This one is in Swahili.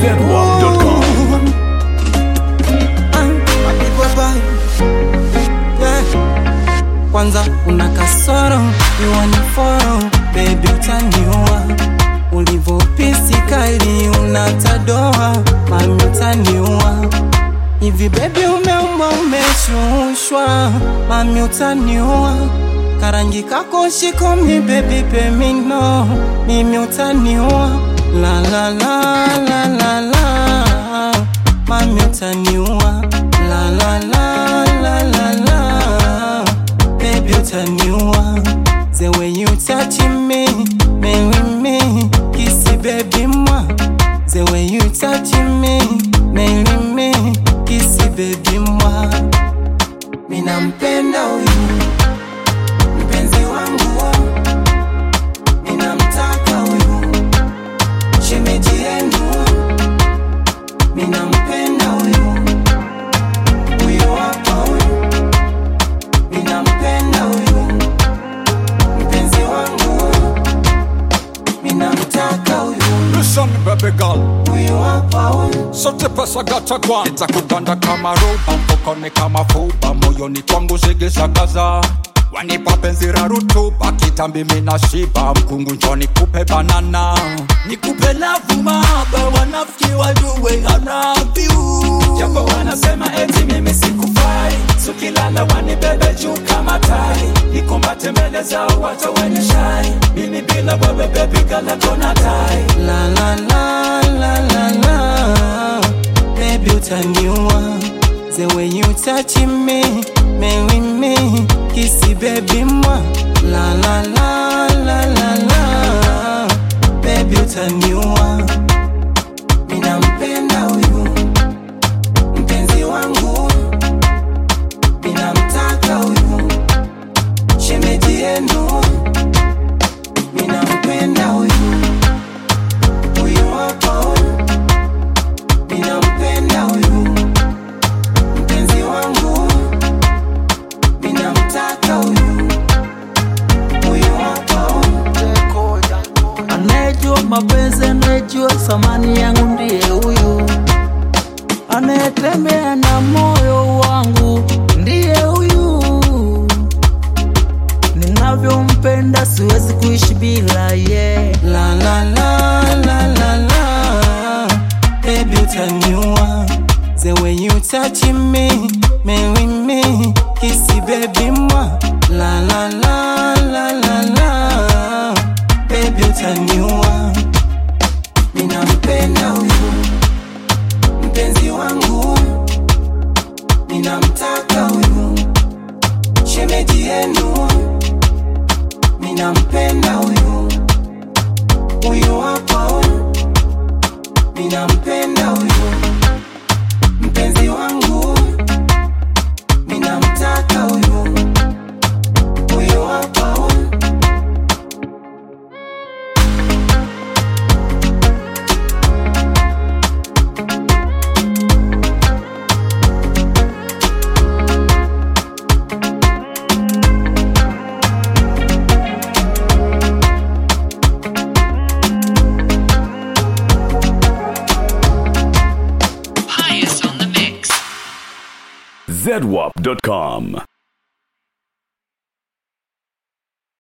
zedwap.com. Mapigwa bai. Yeah. Kwanza una kasoro iwaniforo bebi utaniua ulivyopisika ili unatadoa mami utaniua hivi bebi umeumba umeshushwa mami utaniua karangi kako shikomi bebi pemino mimi utaniua la la la la la la mami utaniua la la la la la la baby utaniua the way you touch me marry me kiss baby moi the way you touch me marry me kiss baby moi minampenda huyu mpenzi wangu ninamtaka huyu shemeji yenu minampenda huyu huyu hapa huyu minampenda huyu mpenzi wangu minamtaka huyu Listen, baby girl, huyu hapa huyu sote pesa gata kwa nitakuganda kama roba, mfukoni kama fuba, moyoni kwangu zigisagaza wanipa penzi la rutuba, kitambi mina shiba, mkungu njoni kupe banana, nikupe lavu mahaba, wanafiki wajue I love you, japo wanasema eti mimi sikufai, sukilala wanibebe juu kama tai, nikumbate mbele zao wata wenye shai, mimi bila wewe baby girl hakuna tai la la la la la la baby utaniua the way you touch me marry me kiss baby moi la la la la la la baby utaniua minampenda huyu mpenzi wangu minamtaka huyu shemeji yenu minampenda huyu huyu hapa huyu minampenda huyu mpenzi wangu minamtaka huyu huyu hapa huyu anayejua mapenzi, anayejua thamani yangu ndiye huyu, anayetembea na moyo wangu ndiye huyu. Ninavyompenda siwezi kuishi bila ye. La la la la la la Baby utaniua The way you touch me Marry me Kiss baby moi La la la la la la Baby utaniua Ninampenda huyu Mpenzi wangu Ninamtaka huyu Shemeji yenu Ninampenda huyu huyu hapa huyu minampenda huyu mpenzi wangu minamtaka huyu huyu hapa huyu zedwap.com.